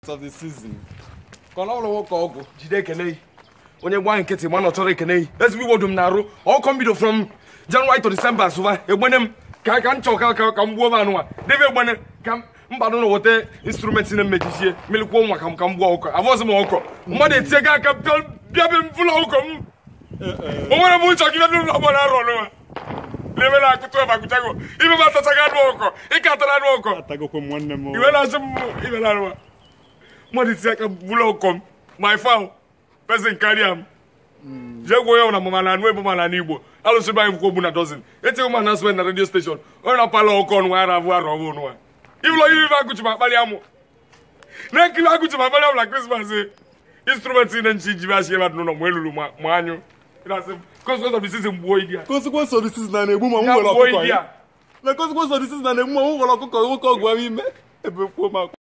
of the season ka ọ na ọrụ nwoke ọgwụ jide ekene yi onye gba nkịtị ma na ọ chọrọ ekene yi ezigbo iwodu m na-arụ ọkọ mbido from January to December sụba egbene m ka ka m chọọ ka ka ka m gbuo m anụnwa debe egbene ka m mbadụ na weta instrumenti na mmejisie mmelikwuo nwa ka m ka m gbuo ọkọ abụọzi m ọkọ mmadụ etie gị aka bịa bịa be m fụla ọkọ m o nwere m nchọ gị bịa n'ụlọ ọgbọ na-arụ ọnụnwa n'ebe na-akụtụ ebe akụchago ibe m atachaghị anụ ọkọ ịka atara anụ ọkọ atagokwe m nwanne m iwe na-asị m ibe na anụwa mmadụ iti aka bụla ọkọ m my fowl person karịa m jee gwa onye ọbụla ma na anụ ebe ma na anụ igbo alụsị be anyị bụkwa ogbu na dozin etighị m announcement na radio station onye na-apala ọkọ ọnụ nwa ara abụ arụ ọbụ nwa ịbụlọ ihe ibe agụchi ma akpali amụ na-ekiri agụchi ma akpali amụ na krismas instrument na nchi jibe achị ebe n'ụlọ ma elulu ma anyụ consequence of the season gbuo idi ya consequence of the season na na-egbu ma m ya nwere gbuo ọkụkọ idi ya ya na consequence of the season na na-egbu ma m nwere ọkụkọ nwoke ọgwụ ahụ ime ebe kwuo m akwa